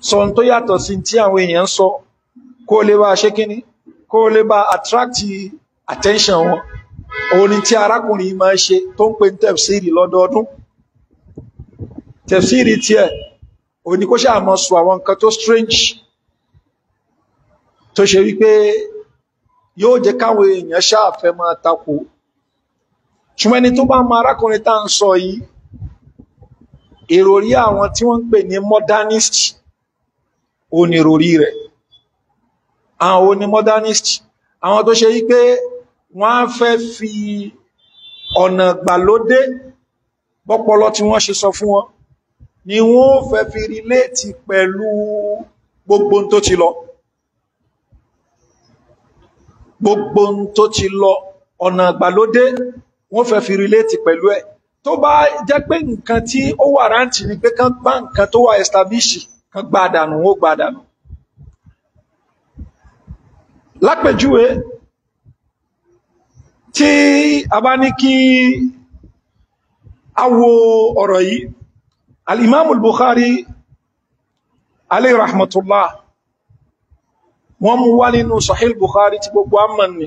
sọ tó yàtọ̀ sí tí àwọn èèyàn sọ kó lè bá ṣe kíní kó lè bá attract attention wọn òun ni tí arákùnrin yìí máa ṣe tó ń pè ní tẹ̀fsíìrì lọ́dọọdún tẹ̀fsíìrì tiẹ̀ òun ni kó ṣáà mọ́ sọ àwọn nǹkan tó strange tó ṣe wípé yóò jẹ́ káwọn èèyàn ṣáà fẹ́ máa takò ṣùgbọ́n ẹni tó bá mọ arákùnrin tá ń sọ yìí ìròrí àwọn tí wọ́n ń pè ní modernist òun ni ìròrí rẹ̀ àwọn òun ni modernist àwọn tó ṣe wípé wọ́n á fẹ́ fi ọ̀nà gbàlódé bọ́pọlọ tí wọ́n ṣe sọ fún wọn ni wọ́n fẹ́ fi relate pẹ̀lú gbogbo tó ti lọ gbogbo tó ti lọ ọ̀nà gbàlódé wọ́n fẹ́ fi relate pẹ̀lú ẹ̀ tó bá jẹ́ pé nǹkan tí ó wà rántí ni pé kán gbá nǹkan tó wà establish kán gbá dànù ó gbá dànù lápèjúwe tí a bá ní kí a wo ọ̀rọ̀ yìí al-imamul bukhari alayhi rahmatullah wọ́n mú wá nínú sahih bukhari tí gbogbo amman ni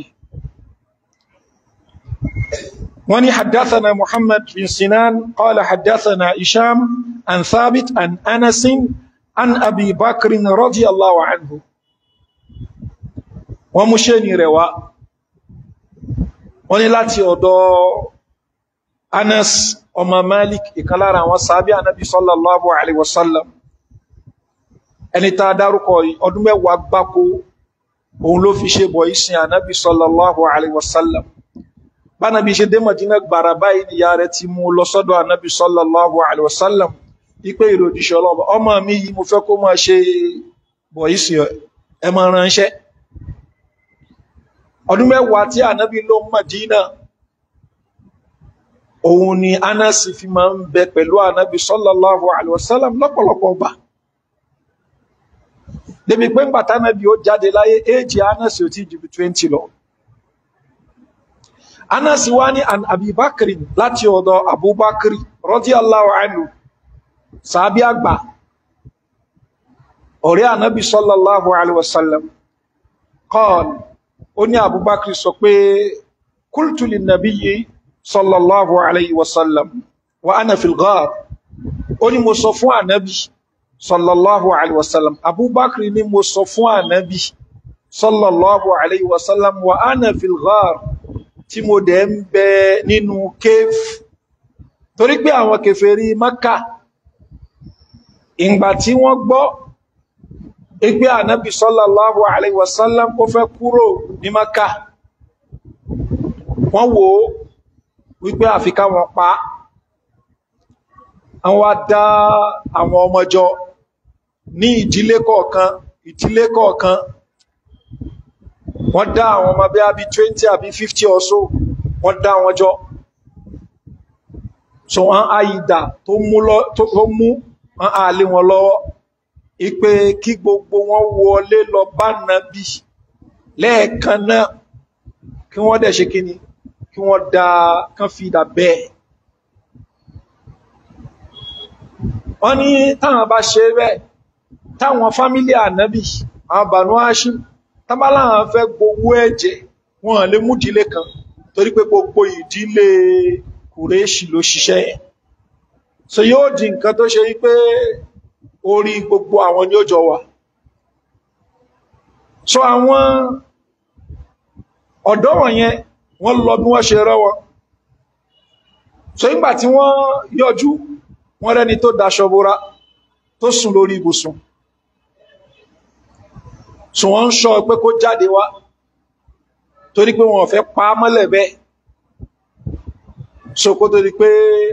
wọ́n ní haddathana muhammad bin sinan qala haddathana isham an thabit an anasin an abi bakrin radiyallahu anhu wọ́n mú ṣe ní rẹ̀ wá wọ́n ní láti ọ̀dọ̀ anas ọmọ malik ìkan lára àwọn sàábí ànábì sallallahu alaihi wasallam ẹni tá dárúkọ ọdún mẹ́wàá gbáko òun ló fi ṣe bọ̀ ìsìn ànábì sallallahu alaihi wasallam bánabi ṣe dé Madina gbàrà báyìí ìyá rẹ̀ ti mú lọ sọ́dọ̀ ànábì sallallahu alaihi wasallam ipé ìròdìṣẹ́ ọlọ́bà ọmọ mi yìí mo fẹ́ kó máa ṣe bọ̀ ìsìn ẹ máa ránṣẹ́ ọdún mẹ́wàá tí ànábì ló Madina òun ni anasi fi máa ń bẹ pẹ̀lú ànábì sallallahu alaihi wasallam lọ́pọ̀lọpọ̀ gbà débi pé ńgbà tánábì ó jáde láyé éèjì anasi ò tí jù bí 20 lọ anasi wá ní an abubakar láti ọ̀dọ̀ abubakar radiyallahu anhu sàábí àgbà ọ̀rẹ́ ànábì sallallahu alaihi wasallam qala ó ní abubakar sọ pé qultu lin nabiyyi sallallahu alaihi wasallam wa ana fil ghar ó ní mo sọ fún ànábì sallallahu alaihi wasallam abubakar ní mo sọ fún ànábì sallallahu alaihi wasallam wa ana fil ghar tí mo dẹ̀ ń bẹ nínú cave torí pé àwọn kèfèrí Mákà ìgbà tí wọ́n gbọ́ ìgbé ànábì sallallahu alaihi wasallam kó fẹ́ kúrò ní Mákà wọ́n wò ó wípé àfikà wọn pa àwọn wá dá àwọn ọmọjọ ní ìdílé kọ̀ọ̀kan ìdílé kọ̀ọ̀kan wọ́n dá àwọn ọmọ bí i 20 àbí 50 or so wọ́n dá wọn jọ so wọ́n á ìdà tó mú wọ́n á lé wọn lọ́wọ́ ipé kí gbogbo wọn wọlé lọ bá nàbí lẹ́ẹ̀kan náà kí wọ́n dẹ̀ ṣe kí ni kí wọ́n dá kán fi ìdà bẹ́ẹ̀ wọ́n ní táwọn bá ṣe bẹ́ẹ̀ táwọn fámílì ànábì àwọn Banu Hashim tábálà àwọn fẹ́ gbowó ẹ̀jẹ̀ wọn lè mú ìdílé kan torí pé gbogbo ìdílé kùrẹ́ṣì ló ṣiṣẹ́ yẹn so yóò di nǹkan tó ṣe wípé orí gbogbo àwọn ni ó jọ wà so àwọn ọ̀dọ́ wọ̀nyẹn wọ́n lọ bí wọ́n ṣe rọ́ wọn so nígbà tí wọ́n yọjú wọ́n rẹ́ni tó daṣọ bora tó sùn lórí ibùsùn so wọ́n ń ṣọ́ pé kó jáde wá torí pé wọ́n fẹ́ pa á mọ́lẹ̀ bẹ́ẹ̀ so kó tó di pé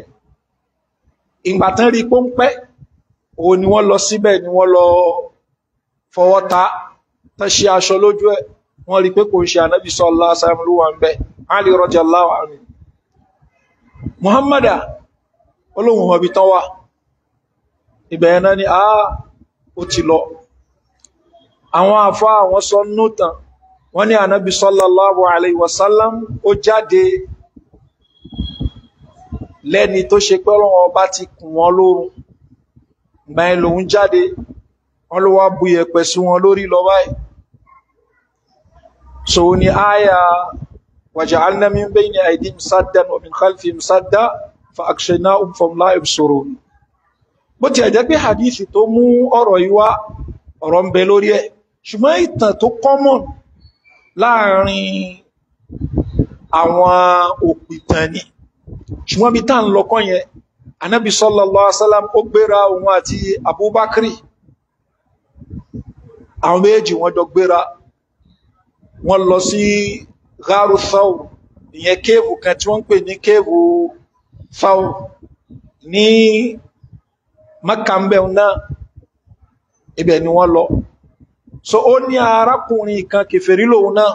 ìgbà tán rí pọ́ńpẹ́ òun ni wọ́n lọ síbẹ̀ ni wọ́n lọ fọwọ́ ta tán ṣe aṣọ lójú ẹ̀ wọ́n rí pé kò ń ṣe ànábì sallallahu alaihi wasallam ló wà ń bẹ̀ Ali radiyallahu anhu Muhammada olóhùn ọbí tán wà ìbẹ̀yẹn náà ni àá ó ti lọ àwọn àfá àwọn sọ nútàn wọ́n ní ànábì sallallahu alaihi wasallam ó jáde lẹ́ni tó ṣe pé Ọlọ́run ọba ti kùn wọ́n lórun gbáyìn lòun jáde wọ́n ló wá bú yẹ̀pẹ̀ sí wọn lórí lọ báyìí so ni aya waja'alna min bayni aydihim saddan wa min khalfihim sadda fa akshaynahum fahum la yubsirun bó ti ẹ̀jẹ́ pé hadithi tó mú ọ̀rọ̀ yìí wá ọ̀rọ̀ ń bẹ lórí ẹ̀ ṣùgbọ́n ìtàn tó common láàrin àwọn òpìtàn ni ṣùgbọ́n bí tá ń lọ́kọ́ yẹn anábi sallallahu alaihi wasallam ó gbéra òun àti abubakri àwọn méjì wọ́n jọ gbéra wọ́n lọ sí gharu thawr ìyẹn kéèvù kan tí wọ́n ń pè ní kéèvù thawr ní makambẹ̀ náà ibẹ̀ ni wọ́n lọ so ó ní arákùnrin kan kèfèrí lòun náà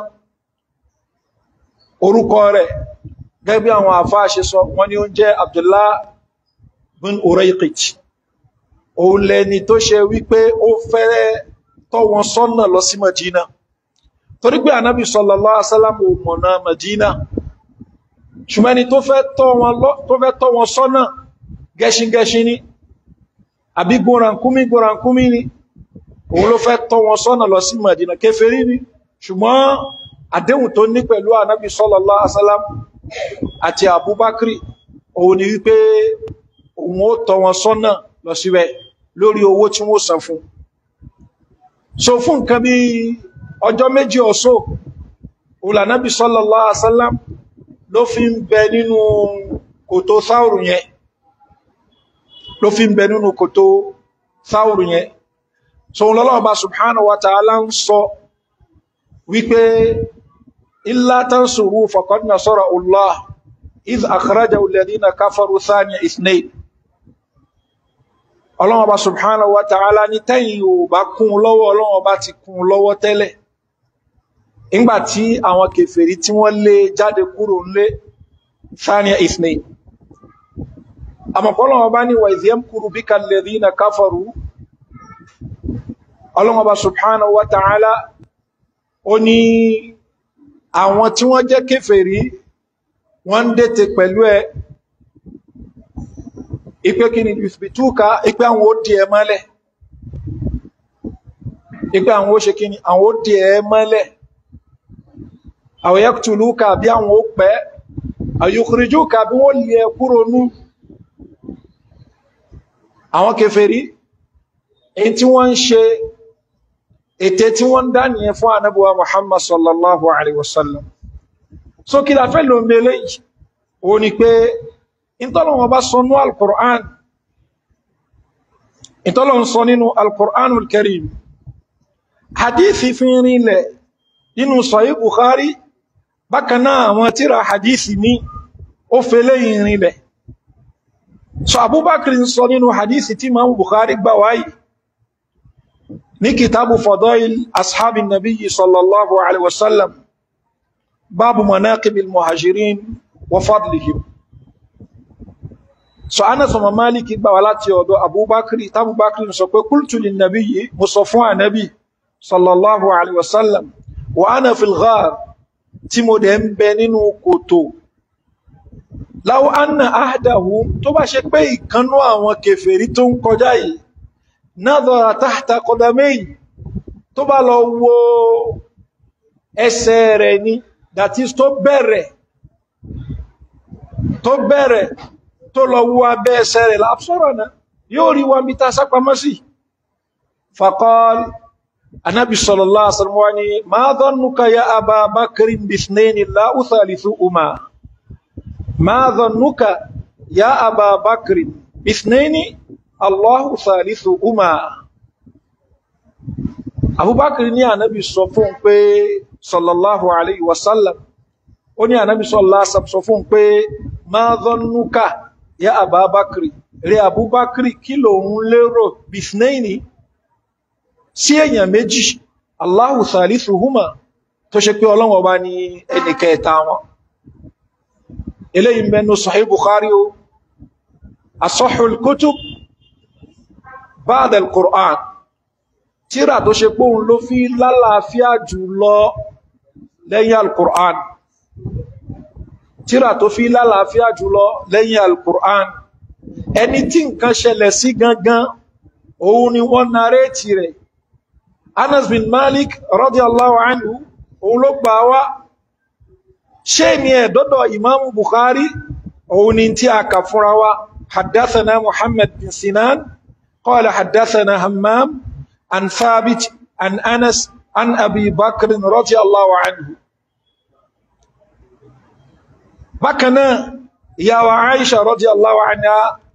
orúkọ rẹ̀ gẹ́gẹ́ bí àwọn àfáà ṣe sọ wọ́n ní ó jẹ́ Abdullah bin Urayqit òun lẹni tó ṣe wípé ó fẹ́rẹ́ tọ́ wọn sọ́nà lọ sí Madina torí pé ànábì sallallahu alaihi wasallam ò mọ̀nà Madina ṣùgbọ́n ẹni tó fẹ́ tọ́ wọn sọ́nà gẹ́ṣingẹ́ṣin ni àbí gbórankúmí gbórankúmí ni òun ló fẹ́ tọ́ wọn sọ́nà lọ sí Madina kèfèrí ni ṣùgbọ́n àdéhùn tó ní pẹ̀lú ànábì sallallahu alaihi wasallam àti Abubakri òun ni wípé òun ó tọ́ wọn sọ́nà lọ síbẹ̀ lórí owó tí wọ́n san fún so fún nǹkan bí ọjọ́ méjì ọ̀sọ́ òlànábì sallallahu alaihi wasallam ló fi ń bẹ nínú kòtò sáùrù yẹn ló fi ń bẹ nínú kòtò sáùrù yẹn so lọ́lọ́ọ̀bá subhanahu wa ta'ala ń sọ wípé illa tansuru faqad nasara Allah idh akhrajahu alladhina kafaru thaniya ithnayn ọlọ́wọ́ bá subhanahu wa ta'ala ní tẹ́yìn ò bá kún lọ́wọ́ ọlọ́wọ́ bá ti kún lọ́wọ́ tẹ́lẹ̀ ìgbàtí àwọn kèfèrí tí wọ́n lé jáde kúrò nlé thaniya ithnayn àmọ̀pọ̀lọ́wọ́ bá ní wa idh yamkuru bika alladhina kafaru ọlọ́wọ́ bá subhanahu wa ta'ala ó ní àwọn tí wọ́n jẹ́ kèfèrí wọ́n ń dètè pẹ̀lú ẹ ipé kí ni ìfìbìtúkà ipé àwọn ó dì ẹ mọ́lẹ̀ ipé àwọn ó ṣe kí ni àwọn ó dì ẹ mọ́lẹ̀ àwọn yaqtuluka bí àwọn ó pẹ́ àyùkùrìjúkà bí wọ́n lè kúrò nú àwọn kèfèrí èyí tí wọ́n ń ṣe ètè tí wọ́n dá nìyẹn fún ànábùwà Muhammad sallallahu alaihi wasallam so kí la fẹ́ lò mẹ́lẹ̀ yìí o ni pé ìtọ́lọ̀wọ̀n bá sọ ní al-Qur'an ìtọ́lọ̀wọ̀n sọ nínú al-Qur'an al-Karim hadithi fi rinlẹ̀ nínú Sahih Bukhari bákanáà àwọn tíra hadithi ní ó fẹ́lẹ̀ ìrìnlẹ̀ so Abubakar sọ nínú hadithi tí Imam Bukhari gbà wáyìí ní kitabu fadail ashabin nabiyyi sallallahu alaihi wasallam babu manaqibil muhajirin wa fadlihim so Anas ọmọ Maliki gbà wá láti ọ̀dọ̀ Abubakar tabubakar sọ pé qultu lin nabiyyi mo sọ fún ànábì sallallahu alaihi wasallam wa ana fil ghar tí mo dẹ̀ ń bẹ nínú kòtò law anna ahdahum tó bá ṣe pé ìkanú àwọn kèfèrí tó ń kọjá yìí nadhara tahta qadamayn tó bá lọ wo ẹsẹ̀ rẹ̀ ni that is tó bẹ̀rẹ̀ tó bẹ̀rẹ̀ tó lọ wo abẹ́ ẹsẹ̀ rẹ̀ láàpsọ́rọ̀ náà yóò rí wa mítà sápamọ́ sí faqal anábi sallallahu alaihi wasallam wani ma dhannuka ya aba bakrin bithnayni la uthalithuhuma ma dhannuka ya aba bakrin bithnayni Allahu thalithuhuma Abubakar ní ànábì sọ fún pé sallallahu alaihi wasallam ó ní ànábì sallallahu alaihi wasallam sọ fún pé ma dhannuka ya Abubakar rí Abubakar kí ló ń lérò bithnayni sí èèyàn méjì Allahu thalithuhuma tó ṣe pé Ọlọ́run ọba ní ẹni kẹta wọn eléyìí mẹ́nu Sahih Bukhari o asahhul kutub ba'da al-Qur'an tíra tó ṣe pé òun ló fi lálàáfíà jù lọ lẹ́yìn al-Qur'an tíra tó fi lálàáfíà jù lọ lẹ́yìn al-Qur'an ẹni tí nǹkan ṣẹlẹ̀ sí gangan òun ni wọ́n narétì rẹ̀ Anas bin Malik radiyallahu anhu òun ló gbà wá ṣé ni ẹ̀dọ́dọ̀ Imam Bukhari òun ni tí a kà fúnra wa haddathana Muhammad bin Sinan qala haddathana Hammam an Thabit an Anas an Abi Bakr radiyallahu anhu bákanáà ìyàwó Aisha radiyallahu anha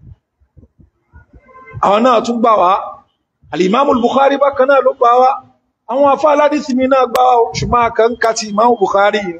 àwọn náà tún gbà wá alìmáàmù Bukhari bákanáà ló gbà wá àwọn afá aládìsí mi náà gbà wá ṣùgbọ́n kan kàtí ìmáàmù Bukhari ni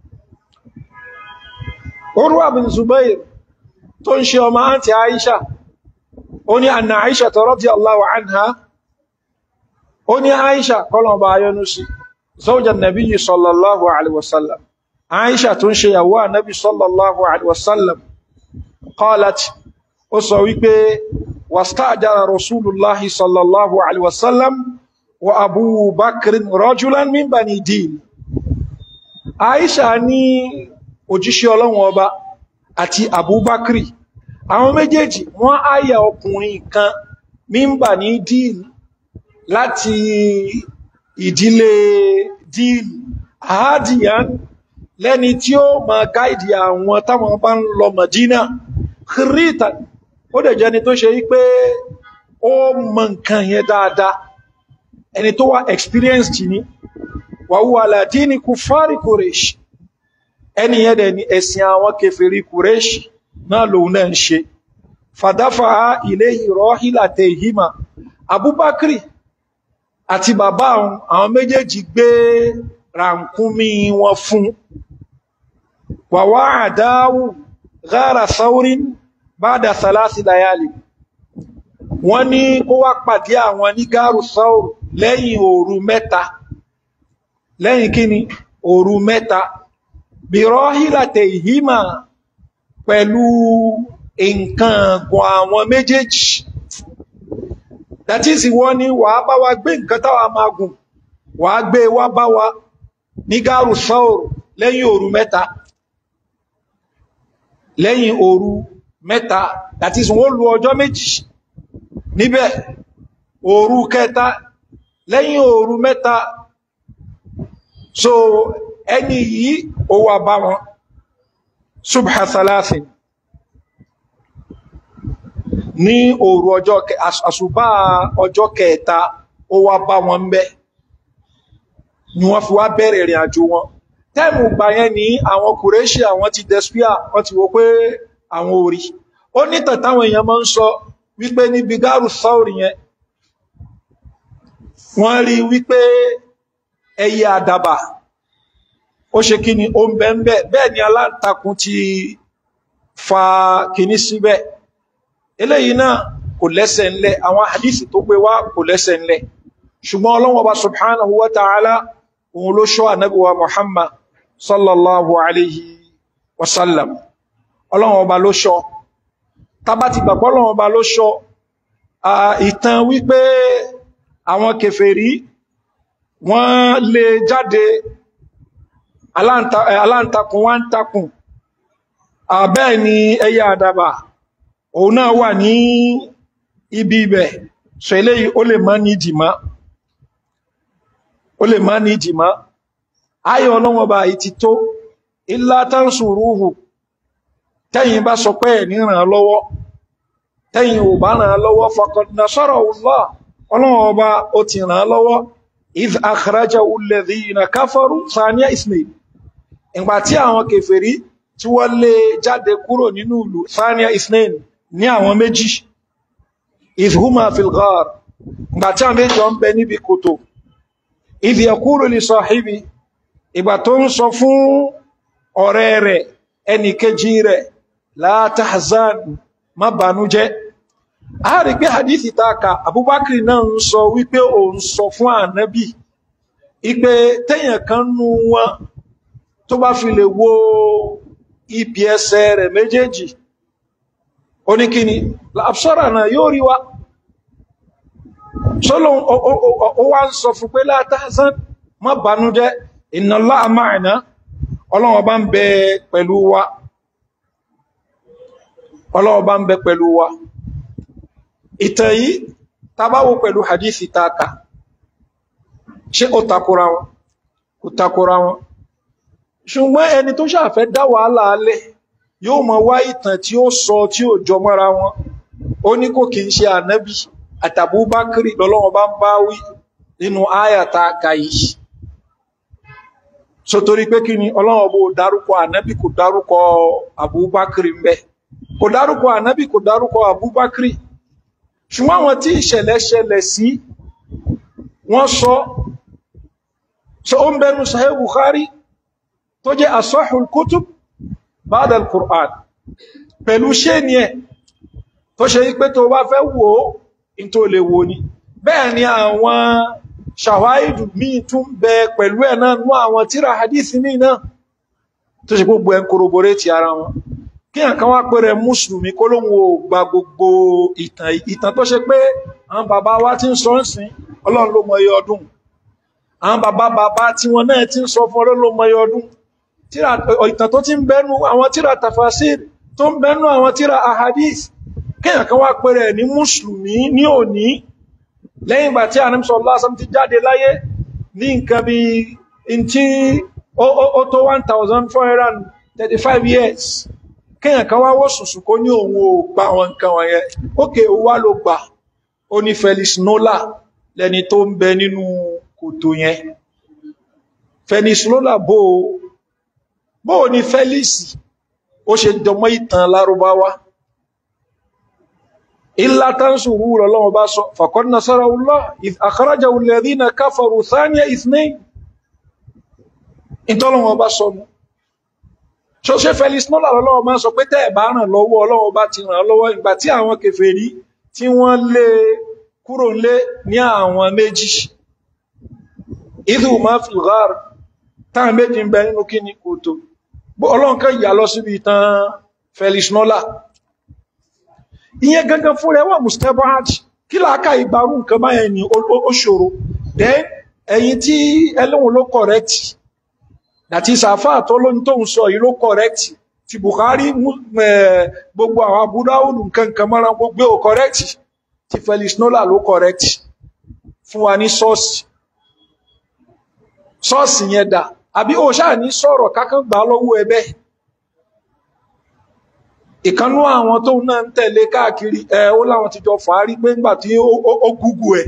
Urwa bin Zubair tó ń ṣe ọmọ àǹtí Aisha ó ní anna Aisha radiyallahu anha ó ní Aisha kọlọ̀ bá yọnu sí zawjan nabiyyi sallallahu alaihi wasallam Aisha tó ń ṣe yàwó ànábì sallallahu alaihi wasallam qalat ó sọ wípé wastajara rasulullahi sallallahu alaihi wasallam wa abu bakr rajulan min bani din Aisha ní òjíṣẹ́ ọlọ́run ọba àti abubakri àwọn méjèèjì wọ́n áyà ọkùnrin kan min bani din láti ìdílé din ahadiyan lẹ́ni tí ó ma gáìdì àwọn táwọn bá ń lọ Madina kìrìtà ó dẹ̀ jẹ́ni tó ṣe wípé ó mọ nǹkan yẹn dáadáa ẹni tó wà experienced ni wàhúwà aládìní kufari Quraysh ẹni yẹn dẹ̀ ni ẹ̀sìn àwọn kèfèrí Quraysh náà lòun náà ń ṣe fàdáfà ilé ìrọ̀ hílàtẹ̀ ìhìmà Abubakri àti bàbá àwọn méjèèjì gbé ràǹkúnmí wọn fún wàwá àdáwù gára saurin bada salasi layali wọ́n ní kó wá pàdé àwọn ní gáàrù saur lẹ́yìn òru mẹ́ta lẹ́yìn kíni òru mẹ́ta bìrọ́hílàtẹ̀ ìhímà pẹ̀lú nǹkan gùn àwọn méjèèjì that is wọ́n ní wàá bá wa gbé nǹkan táwa máa gùn wàá gbé wá bá wa ní gáàrù saur lẹ́yìn òru mẹ́ta lẹ́yìn òru mẹ́ta that is wọ́n lu ọjọ́ méjì níbẹ̀ òru kẹta lẹ́yìn òru mẹ́ta so ẹni yìí ó wá bá wọn subha salasin ní òru ọjọ́ àṣùbá ọjọ́ kẹta ó wá bá wọn ń bẹ̀ ni wọ́n fi wá bẹ̀rẹ̀ ìrìn àjò wọn tẹ́mù gbà yẹn ní àwọn kùrẹ́ṣì àwọn ti despia wọ́n ti wò pé àwọn orí ó ní tàtàwọn èèyàn máa ń sọ wípé níbi gáàrù sáòrì yẹn wọ́n rí wípé ẹyẹ àdàbà ó ṣe kí ni ó ń bẹ́ ń bẹ́ bẹ́ẹ̀ ni aláǹtakùn ti fa kìíní síbẹ̀ eléyìí náà kò lẹ́sẹ̀ ńlẹ̀ àwọn hadisi tó gbé wá kò lẹ́sẹ̀ ńlẹ̀ ṣùgbọ́n Ọlọ́hun Ọba subhanahu wa ta'ala òun ló ṣọ́ ànábì wa Muhammad sallallahu alayhi wa sallam Ọlọ́hun Ọba ló ṣọ́ tàbá ti gbàgbọ́ Ọlọ́hun Ọba ló ṣọ́ ìtàn wípé àwọn kèfèrí wọ́n lè jáde aláǹtakùn wá ń takùn àbẹ́ẹ̀ ni ẹyẹ àdàbà òun náà wà ní ibi ibẹ̀ so eléyìí ó lè má ní ìdìmá ó lè má ní ìdìmá ayọ̀ ọlọ́wọ́ bá ìtì tó illa tansuruhu tẹ́yìn bá sọ pé ẹ̀ ní ràn lọ́wọ́ tẹ́yìn ò bá ràn lọ́wọ́ faqad nasarahu Allah ọlọ́wọ́ bá ó ti ràn lọ́wọ́ idh akhrajahu alladhina kafaru thaniya ismail ìgbà tí àwọn kèfèrí tí wọ́n lé jáde kúrò nínú ìlú thaniya ismail ní àwọn méjì idh huma fil ghar ìgbà tí àwọn méjì ń bẹ níbi kòtò idh yaqulu li sahibi ìgbà tó ń sọ fún ọ̀rẹ́ rẹ̀ ẹnì kejì rẹ̀ la tahzan má bànújẹ́ a rí pé hadithi taka abubakar náà ń sọ wípé o ń sọ fún ànábì ipé tẹ́yàn kan nú wọn tó bá fi lè wo ibi ẹsẹ̀ rẹ̀ méjèèjì oníkíni àbṣọ́rà náà yóò rí wa sọ́lọ́ ó wá ń sọ fún pé la tahzan má bànújẹ́ inna Allaha ma'ana ọlọ́wọ́ bá ń bẹ pẹ̀lú wa ọlọ́wọ́ bá ń bẹ pẹ̀lú wa ìtàn yìí tàbáwò pẹ̀lú hadithi taka ṣé ó takora wọn kò takora wọn ṣùgbọ́n ẹni tó ṣàfẹ́ dá wàhálà alẹ́ yóò mọ wá ìtàn tí ó sọ tí ó jọ mọ́ra wọn ó ní kò kí ń ṣe ànábì àtàbúbákiri lọ́lọ́wọ́n bá ń bá wí nínú áyàta kàyí so torí pé kí ni ọlọ́wọ́n bó dárúkọ ànábì kò dárúkọ àbúbákiri mbẹ kò dárúkọ ànábì kò dárúkọ àbúbákiri ṣùgbọ́n àwọn tí ìṣẹ̀lẹ̀ ṣẹlẹ̀ sí wọ́n sọ so ó ń bẹnu Sahih Bukhari tó jẹ́ asahul kutub ba'da al-Qur'an pẹ̀lú ṣé ni ẹ̀ tó ṣe wípé tó bá fẹ́ wò ó in tó lè wò ní bẹ́ẹ̀ ni àwọn ṣàwáìdù míì tún bẹ pẹ̀lú ẹ̀ náà nú àwọn tíra hadith míì náà tó ṣe gbogbo ẹ̀ ń korobore ti ara wọn kí àkán wá pẹ̀rẹ̀ mùsùlùmí kó lóhun ò gba gbogbo ìtàn ìtàn tó ṣe pé àwọn bàbá wa ti ń sọ ń sìn ọlọ́run ló mọ iye ọdún àwọn bàbá bàbá tí wọn náà ti ń sọ fún ọlọ́run ló mọ iye ọdún tíra ìtàn tó ti ń bẹnu àwọn tíra tafasir tó ń bẹnu àwọn tíra ahadith kíyàn kan wá pẹ̀rẹ̀ ní mùsùlùmí ní òní lẹ́yìn ìgbà tí ànímsọ lásán ti jáde láyé ní nǹkan bí in tí ó tó 1435 years kíyàn kan wá wó sùsù kó ní òun ò gba àwọn nǹkan wọ̀nyẹn ókè ó wá ló gbà ó ní Felix Nola lẹni tó ń bẹ nínú kòtò yẹn Felix Nola bó bó ní Felix ó ṣe jọmọ́ ìtàn lárúbáwá إلا تنصروه الله بس فقد نصره الله إذ أخرجه الذين كفروا ثاني اثنين انت الله بس so ṣe Felix Nola lọ́wọ́ máa sọ pé tẹ́ ẹ̀ bá ràn lọ́wọ́ Ọlọ́run bá ti ràn lọ́wọ́ ìgbà tí àwọn kèfèrí tí wọ́n lé kúrò lé ní àwọn méjì idhu ma fi ghar táwọn méjì ń bẹ nínú kí ni kòtò Ọlọ́run kan yà lọ síbi ìtàn Felix Nola ìyẹn gangan fún rẹ̀ wà mustabad kí láàká ìgbàrú nǹkan báyẹn ni ó ṣòro then ẹ̀yin tí ẹlẹ́wọ̀n ló correct àti sàfà tó ló ní tóun sọ yìí ló correct ti Bukhari gbogbo àwọn Abu Dawud nǹkan nǹkan mọ́ra gbogbo ò correct ti Felix Nola ló correct fún wa ní sọ́ọ̀sì sọ́ọ̀sì yẹn dà àbí ó ṣáà ní sọ̀rọ̀ kákan gbà lọ́wọ́ ẹbẹ́ ìkanú àwọn tó náà ń tẹ̀lé káàkiri ẹ̀ ó láwọn ti jọ fàárí pé ńgbà tí ó gúgù ẹ̀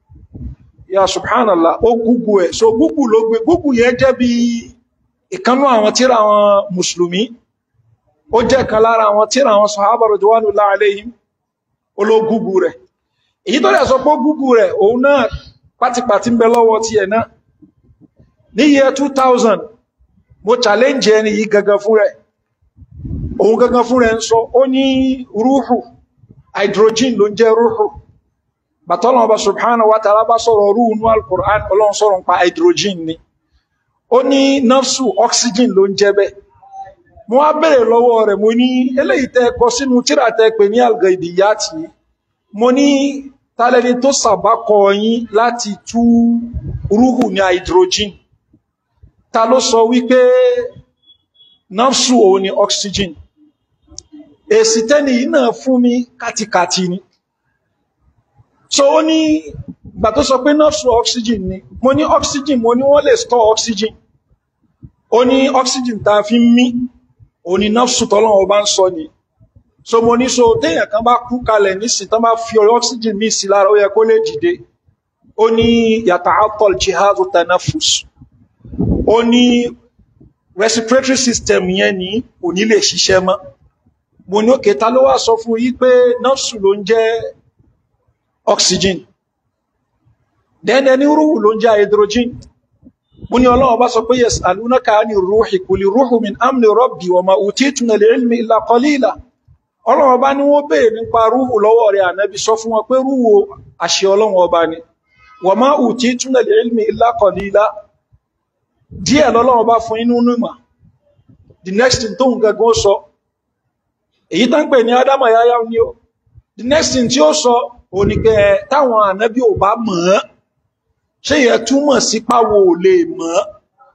ya subhanallah ó gúgù ẹ̀ so gúgù ló gbé gúgù yẹn jẹ́ bí ìkanú àwọn tíra àwọn mùsùlùmí ó jẹ́ kan lára àwọn tíra àwọn sahaba radwanullahi alayhim ológúgù rẹ̀ èyí tó rẹ̀ sọ pé gúgù rẹ̀ òun náà pátipàtí ń bẹ lọ́wọ́ ti ẹ̀ náà ní year 2000 mo challenge ẹni yìí gangan fún rẹ̀ òun gangan fún rẹ̀ ń sọ ó ní rúhù hydrogen ló ń jẹ́ rúhù bàtọ́lọ̀ ọba subhanahu wa ta'ala bá sọ̀rọ̀ rúhù ní al-Qur'an ọlọ́run sọ̀rọ̀ ń pa hydrogen ni ó ní nafsu oxygen ló ń jẹ́ bẹ́ mo wá bèèrè lọ́wọ́ rẹ̀ mo ní eléyìí tẹ́ kọ sínú tírà tẹ́ pè ní al-Ghaibiyati mo ní tálẹ́ni tó sàbákọ yín láti tú rúhù ní hydrogen ta ló sọ wípé nafsu òun ni oxygen èsì tẹ́ni yìí náà fún mi kàtìkàtì ni so ó ní ìgbà tó sọ pé nafsu oxygen ni mo ní oxygen mo ní wọ́n lè store oxygen ó ní oxygen ta fi ń mí ó ní nafsu tọ́lọ́wọ́ bá ń sọ ni so mo ní so téèyàn kan bá kú kalẹ̀ nísìn tán bá fi oxygen mí sí lára ó yẹ kó lè dìde ó ní yata'attal jihazu tanafus ó ní respiratory system yẹn ní kò ní lè ṣiṣẹ́ mọ́ mo ní òkè ta ló wá sọ fún yí pé nọ́ọ̀sù ló ń jẹ́ oxygen then ẹni rúhù ló ń jẹ́ hydrogen mo ní ọlọ́wọ́ bá sọ pé yas'alunaka ani ruhi kuli ruhu min amni rabbi wa ma utitu min al-ilmi illa qalila ọlọ́wọ́ bá ní wọ́n béèrè nípa rúhù lọ́wọ́ rẹ̀ ànábi sọ fún wọn pé rúhù àṣẹ ọlọ́wọ́ bá ní wa ma utitu min al-ilmi illa qalila díẹ̀ lọ́lọ́wọ́ bá fún inú nímọ̀ the next thing tó ń gẹ́gẹ́ sọ èyí tán pè ní adama yáyá ní o the next thing tí ó sọ oníkẹ́ táwọn ànábí ò bá mọ̀ ọ́ ṣe yẹ túmọ̀ sí páwo ò lè mọ̀ ọ́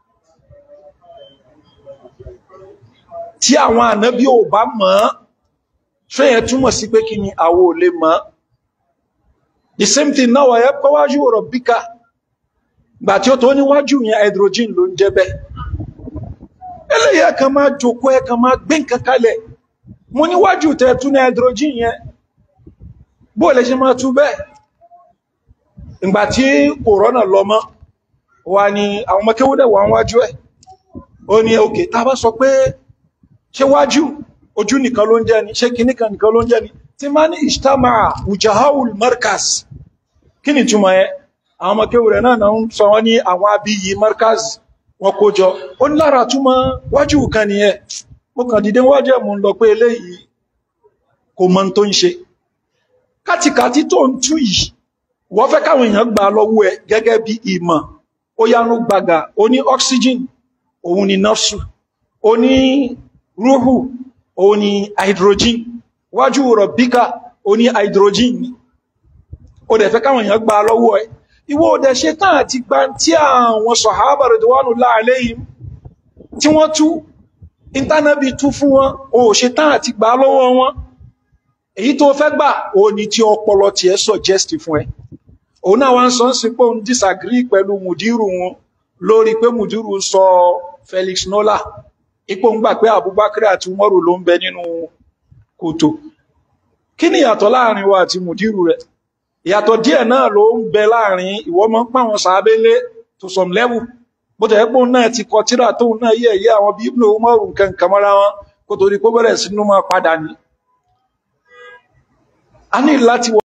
tí àwọn ànábí ò bá mọ̀ ọ́ ṣe yẹ túmọ̀ sí pé kí ni àwo ò lè mọ̀ ọ́ the same thing náà wà yẹ kọ́wájú rabbika gbà tí ó tó níwájú yẹn hydrogen ló ń jẹ́ bẹ́ẹ̀ eléyìí ẹ kàn máa jòkó ẹ kàn máa gbé nǹkan kalẹ̀ mo níwájú tẹ tún ní hydrogen yẹn bó lè ṣe máa tú bẹ́ẹ̀ ìgbà tí kòrónà lọ mọ́ wà ní àwọn ọmọ kéwúdẹ̀ wà wájú ẹ̀ ó ní òkè tá bá sọ pé ṣé wájú ojú nìkan ló ń jẹ́ ni ṣé kìníkan nìkan ló ń jẹ́ ni tí máa ní ìṣtàmà ujahawul markaz kí ni túmọ̀ ẹ àwọn ọmọ kéwúdẹ̀ náà náà ń sọ wọ́n ní àwọn abiyì markaz wọn kó jọ ó ní lára túmọ̀ wájú kan nìyẹn mo kàn dìde wájú ẹ̀ mo ń lọ pé eléyìí kò mọ tó ń ṣe kátìkátì tó ń tú yìí wọ́n fẹ́ káwọn èèyàn gbà lọ́wọ́ ẹ gẹ́gẹ́ bí ìmọ̀ ó yánú gbàgà ó ní oxygen òun ni nafsu ó ní rúhù òun ni hydrogen wájú rọ̀bíkà ó ní hydrogen ni ó dẹ̀ fẹ́ káwọn èèyàn gbà lọ́wọ́ ẹ ìwọ ò dẹ̀ ṣe tán àti gba tí àwọn sọ̀hábà ridwanullahi alayhim tí wọ́n tú ìntánẹ́bì tú fún wọn ò ṣe tán àti gbà lọ́wọ́ wọn èyí tó fẹ́ gbà ó ní tí ọpọlọ tiẹ̀ suggest fún ẹ òun náà wá ń sọ ń sin pé òun disagree pẹ̀lú mùdírù wọn lórí pé mùdírù sọ Felix Nola ipò ń gbà pé Abubakar àti Umaru ló ń bẹ nínú kòtò kí ni ìyàtọ̀ láàrin wa àti mùdírù rẹ̀ ìyàtọ̀ díẹ̀ náà ló ń bẹ láàrin ìwọ mọ́ pàwọn sàábélé to some level bó tẹ̀ pé òun náà ti kọ tíra tóun náà yẹ̀ yẹ́ àwọn bí Ibn Umaru nǹkan kan mọ́ra wọn kó torí pé bẹ̀rẹ̀ sínú máa padà ní a ní láti